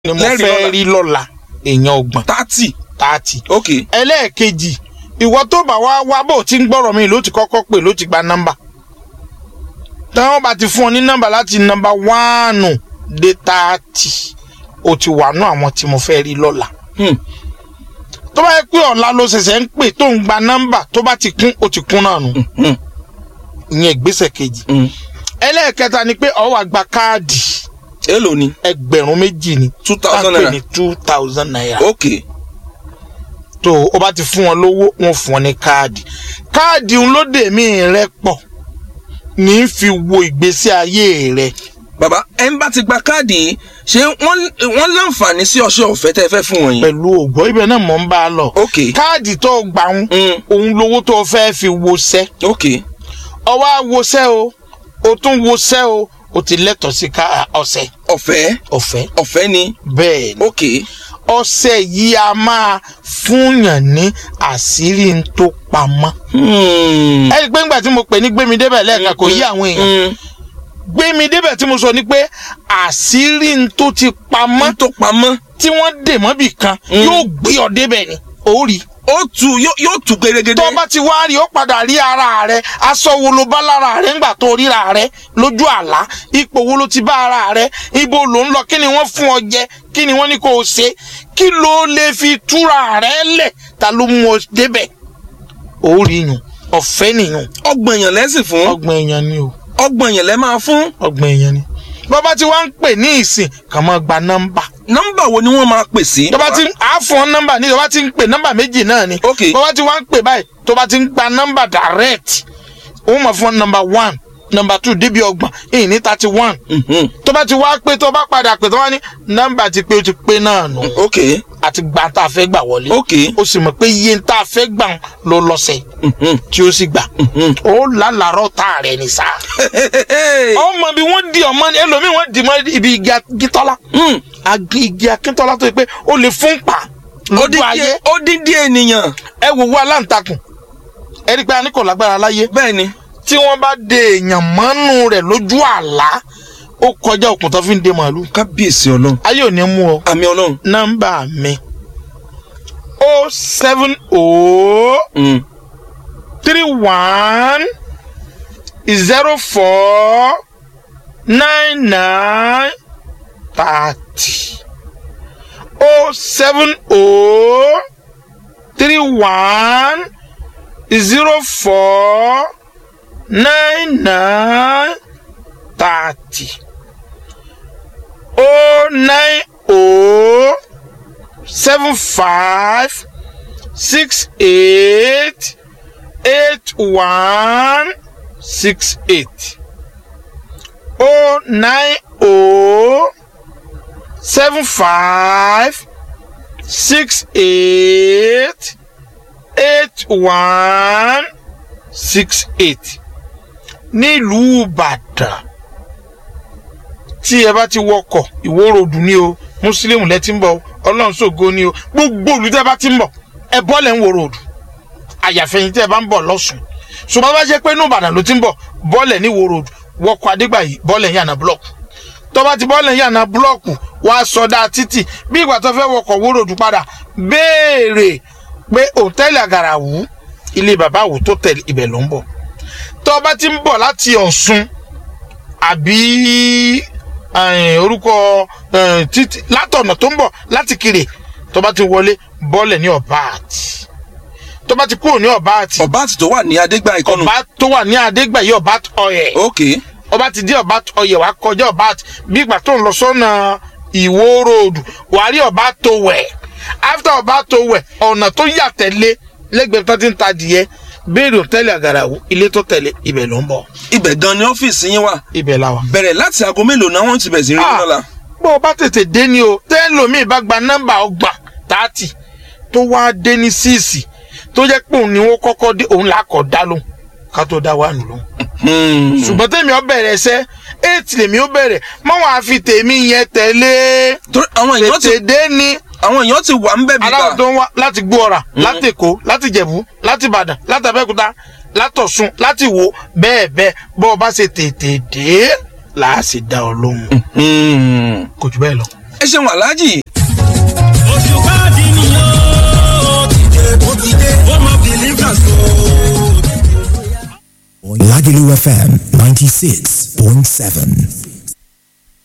ni mo Lẹ́rìí fẹ́ lọ́la. rí lọ́la èèyàn ọgbọ̀n thirty tààtì. ok ẹlẹ́ẹ̀kejì ìwọ tó bá wá wá bò tí ń gbọ́rọ̀ mi ló ti kọ́kọ́ pè ló ti gba nọ́mbà táwọn bá ti fún ọ ní nọ́mbà láti nọ́mbà wánù dé tààtì o ti wà nú àwọn tí mo fẹ́ rí lọ́la Hmm. tó bá yẹ pé ọ̀la ló ṣẹ̀ṣẹ̀ ń pè tó ń gba nọ́mbà tó bá ti kún o ti kún náà nù Hmm. ìyẹn ìgbésẹ̀ kejì Hmm. ẹlẹ́ẹ̀kẹta ni pé ọ wá gba káàdì èló ni ẹgbẹ̀rún méjì ni two thousand tá à ń pè naira ní two thousand naira ok tó o bá ti fún wọn lówó wọn fún wọn ní káàdì káàdì ń lóde mí rẹ pọ̀ ní í fi wo ìgbésí ayé rẹ bàbá ẹ ń bá ti gba káàdì yìí ṣé wọ́n wọ́n láǹfààní sí ọṣẹ ọ̀fẹ́ tẹ́ ẹ fẹ́ fún wọn yìí pẹ̀lú ògbọ́ ibẹ̀ náà mọ̀ ń bá a lọ ok káàdì tó o gbà ń Hmm. òun lówó tó o fẹ́ fi wọṣẹ́ ok ọwọ́ àwọṣẹ́ o o tún wọṣẹ́ o o ti lẹ́tọ̀ọ́ sí ká ọṣẹ ọ̀fẹ́ ọ̀fẹ́ ọ̀fẹ́ ni bẹ́ẹ̀ ni ok ọṣẹ yìí a máa fúnyàn ní àṣírí ń tó pamọ́ Hmm. ẹ rí i pé ńgbà tí mo pè ní gbémi débẹ̀ lẹ́ẹ̀kan kò yí àwọn èèyàn Hmm. gbémi débẹ̀ tí mo sọ ni pé àṣírí ń tó ti pamọ́ mọ́ tó pamọ́ tí wọ́n dè mọ́bì kan Mm. yóò gbé ọ débẹ̀ ni ó rí ó tu yóò yóò tu gerégedé tó bá ti wá rí ó padà rí ara rẹ aṣọ wo ló bá lára rẹ ńgbà tó ríra rẹ lójú àlá ipò wo ló ti bá ara rẹ ibo ló ń lọ kí ni wọ́n fún ọ jẹ kí ni wọ́n ní kó o ṣe kí ló lè fi túra rẹ lẹ̀ ta ló mú ọ débẹ̀ ó rí yùn ọ̀fẹ́ nìyùn ọgbọ̀n èèyàn lẹ́sìn fún ọgbọ̀n èèyàn ni o ọgbọ̀n èèyàn lẹ́ máa fún ọgbọ̀n èèyàn ni bọ́bá tí wọ́n ń pè ní ìsìn kàn máa gba nọ́mbà nọ́mbà wo ni wọ́n máa pè sí. tó bá ti á fún ọ nọ́mbà ní tó bá ti ń pè nọ́mbà méjì náà ni Ok. tó bá ti wá ń pè báyìí tó bá ti ń gba nọ́mbà direct ó mọ̀ fún ọ nọ́mbà one nọ́mbà two débi ọgbọ̀n èyí ní thirty one Mhm. tó bá ti wá pé tó bá padà pè tó wá ní nọ́mbà ti pé ó ti pé náà nù ok àti gbà tá a fẹ́ gbà wọlé ok ó sì mọ̀ pé iye tá a fẹ́ gbà ló lọ́sẹ̀ Mhm. tí ó sì gbà Mhm. ó lálàárọ̀ tá a rẹ̀ ní sá ọmọ bí wọ́n di ọmọ ẹlòmíì wọ́n di mọ́ ibi igi akíntọ́lá Hmm. agi igi akíntọ́lá tó yẹ pé ó lè fún pa lójú Odidi- ayé odidi ènìyàn ẹ wò wá aláǹtakùn ẹ rí i pé a ní kò lágbára láyé bẹ́ẹ̀ ni tí wọ́n bá de èèyàn mọ́nú rẹ̀ lójú àlá ó kọjá òkun tó fi ń de màálù kábíyèsí ọlọ́run ayé ò ní mú ọ àmì ọlọ́run. nọ́mbà mi o seven o Hmm. three one zero four nine nine thirty o seven o three one zero four nine nine thirty o nine o seven five six eight eight one six eight oh nine oh seven five six eight eight one six eight nílùú ìbàdàn tí ẹ bá ti wọkọ̀ ìwó ròdù ni o mùsùlùmí lẹ ti ń bọ̀ ọlọ́run ṣògo ni o gbogbo olùdí ẹ bá ti ń bọ̀ ẹ bọ́lẹ̀ ń wo ròdù àyàfẹ́yìn tí ẹ bá ń bọ̀ lọ́sùn ṣùgbọ́n bá jẹ́ pé inú ìbàdàn ló ti ń bọ̀ bọ́ọ̀lẹ̀ ní wo road wọkọ̀ adégbàyí bọ́ọ̀lẹ̀ yànnà búlọ̀kù tó bá ti bọ́ọ̀lẹ̀ yànnà búlọ̀kù wá sọdá títì bí ìgbà tó fẹ́ wọkọ̀ wo road padà béèrè pé òtẹ́ẹ̀lì àgàràwù ilé bàbá àwò tó tẹ̀lé ibẹ̀ ló ń bọ̀ tó bá ti ń bọ̀ láti ọ̀ṣun àbí eh, orúkọ eh, títì látọ̀nà tó ń bọ̀ láti kiri tó bá ti wọlé bọ́ọ̀lẹ̀ ní ọ̀bá àti tó bá ti kúrò ní ọ̀bá àti ọba àti tó wà ní adégbà ìkọnù. ọba tó wà ní adégbàyí ọba ọyẹ ok ọba ti dé ọba ọyẹ wàá kọjá ọba bí ìgbà tó ń lọ sọ́nà ìwó ròdù wàá rí ọba tó wẹ̀ after ọba tó wẹ̀ ọ̀nà tó yà tẹ̀lé lẹ́gbẹ̀ẹ́ tó ti ń ta adìyẹ béèrè òtẹ́lẹ̀ àgàràwù ilé tó tẹ̀lé ibẹ̀ ló ń bọ̀ ibẹ̀ gan ni ọ́fíìsì yín wà ibẹ̀ la wà. bẹ̀rẹ̀ láti aago mélòó náà wọ́n ti bẹ̀rẹ̀ sí rí Ah. lọ́la. bó o bá tètè dé ni o tẹ́lómìn bá gba nọ́mbà ọgbà tààtì tó wá dé ní síìsì tó jẹ́ pé òun ni wọ́n kọ́kọ́ dé òun là á kọ́ dá lóhùn ká tó dá wà nù lóhùn. Hmm. ṣùgbọ́n tèmi ọ bẹ̀rẹ̀ ẹsẹ́ eight lèmi ó bẹ̀rẹ̀ mọ́ wọn àfi tèmi yẹn tẹ̀lé torí àwọn èèyàn ti tètè dé ní àwọn èèyàn ti wà ń bẹ̀ aláwọ̀ bíbá. tó ń wá láti gbóọ̀rà láti èkó láti jẹ̀bú láti ìbàdàn láti abẹ́òkúta látọ̀sùn láti wò bẹ́ẹ̀ bẹ́ẹ̀ bọ́ ọ bá ṣe tètè dé là á sì dá ọ lóhùn Hmm. kò jù bẹ́ẹ̀ lọ. ẹ ṣeun aláàjì oṣù káàdì nìyó dìde ó dìde ó mọ believers o. Lagelu FM 96.7.